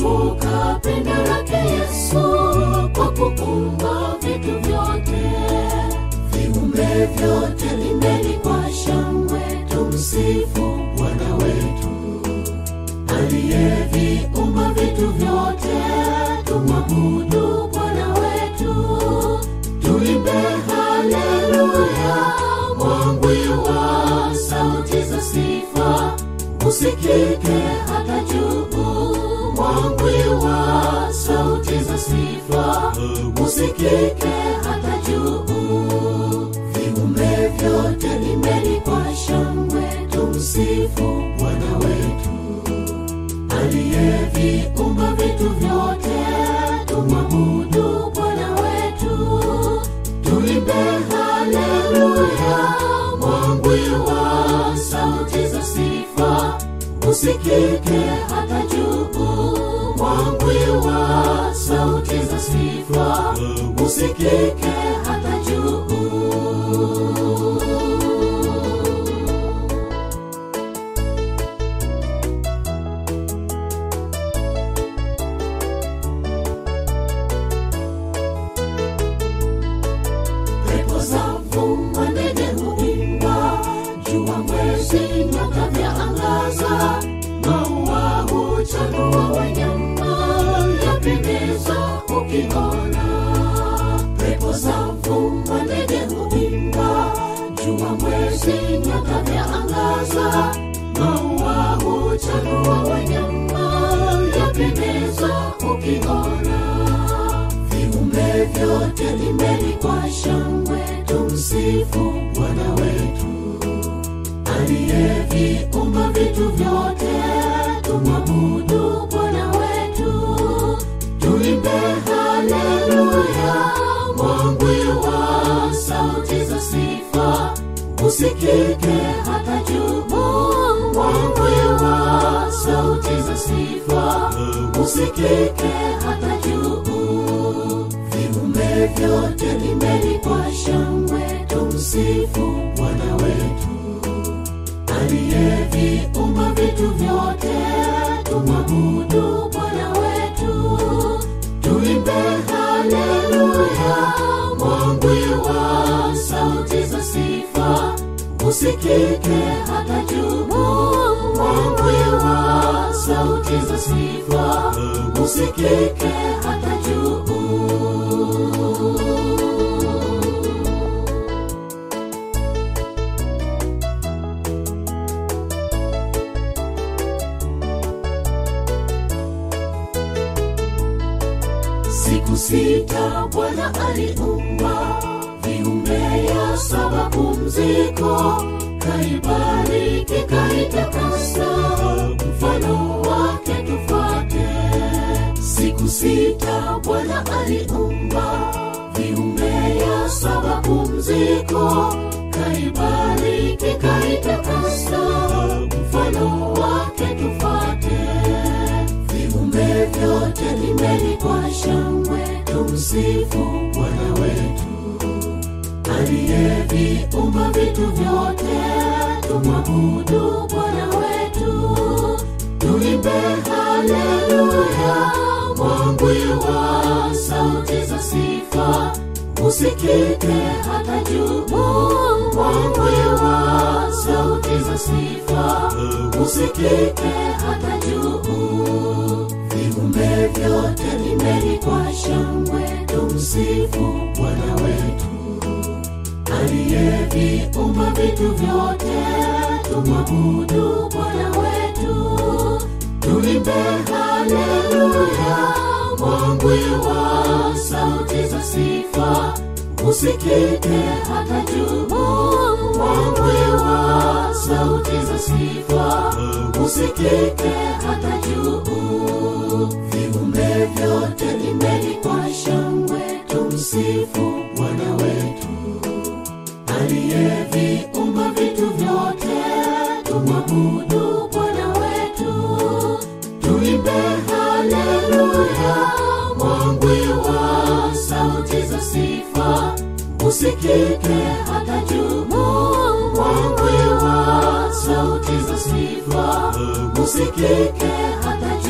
kumbuka pendo lake Yesu kwa kuumba vitu vyote, viumbe vyote imbeni kwa shangwe, tumsifu Bwana wetu aliyeviumba vitu vyote, tumwabudu Bwana wetu, tuimbe haleluya, mwangwi wa sauti za sifa usikike hata juu, mwangwi wa sauti za sifa usikike hata juu, viumbe vyote imbeni kwa shangwe, tumsifu Bwana wetu aliyeviumba vitu vyote, tumwabudu Bwana wetu, tuimbe haleluya, mwangwi wa sauti za sifa usikike hata juu, mwangwi wa sauti za sifa usikike hata juu. pepo za mvuma, ndege huimba, jua, mwezi, nyota vyaangaza, maua huchanua, wanyama yapendeza ukiona. Pepo za mvuma, ndege huimba, jua, mwezi, nyota vyaangaza, maua huchanua, wanyama yapendeza ukiona viumbe vyote imbeni kwa shangwe, tumsifu Bwana wetu aliyeviumba vitu vyote, tumwabudu Bwana wetu, tuimbe haleluya, mwangwi wa sauti za sifa usikike hata juu, mwangwi wa sauti za sifa usikike hata juu viumbe vyote imbeni kwa shangwe, tumsifu Bwana wetu aliyeviumba vitu vyote, tumwabudu Bwana wetu, tuimbe haleluya, mwangwi wa sauti za sifa usikike hata juu, mwangwi wa sauti za sifa usikike hata juu. Siku sita Bwana aliumba viumbe, ya saba pumziko, kaibariki kaitakasa, mfano wake tufuate. Siku sita Bwana aliumba viumbe, ya saba pumziko, kaibariki kaitakasa, mfano wake tufuate viumbe vyote imbeni kwa shangwe, tumsifu Bwana wetu aliyeviumba vitu vyote, tumwabudu Bwana wetu, tuimbe haleluya, mwangwi wa sauti za sifa usikike hata juu, mwangwi wa sauti za sifa usikike hata juu viumbe vyote imbeni kwa shangwe, tumsifu Bwana wetu aliyeviumba vitu vyote, tumwabudu Bwana wetu, tuimbe haleluya, mwangwi wa sauti za sifa usikike hata juu, mwangwi wa sauti za sifa usikike hata juu viumbe vyote imbeni kwa shangwe, tumsifu Bwana wetu aliyeviumba vitu vyote, tumwabudu Bwana wetu, tuimbe haleluya, mwangwi wa sauti za sifa usikike hata juu, mwangwi wa sauti za sifa usikike hata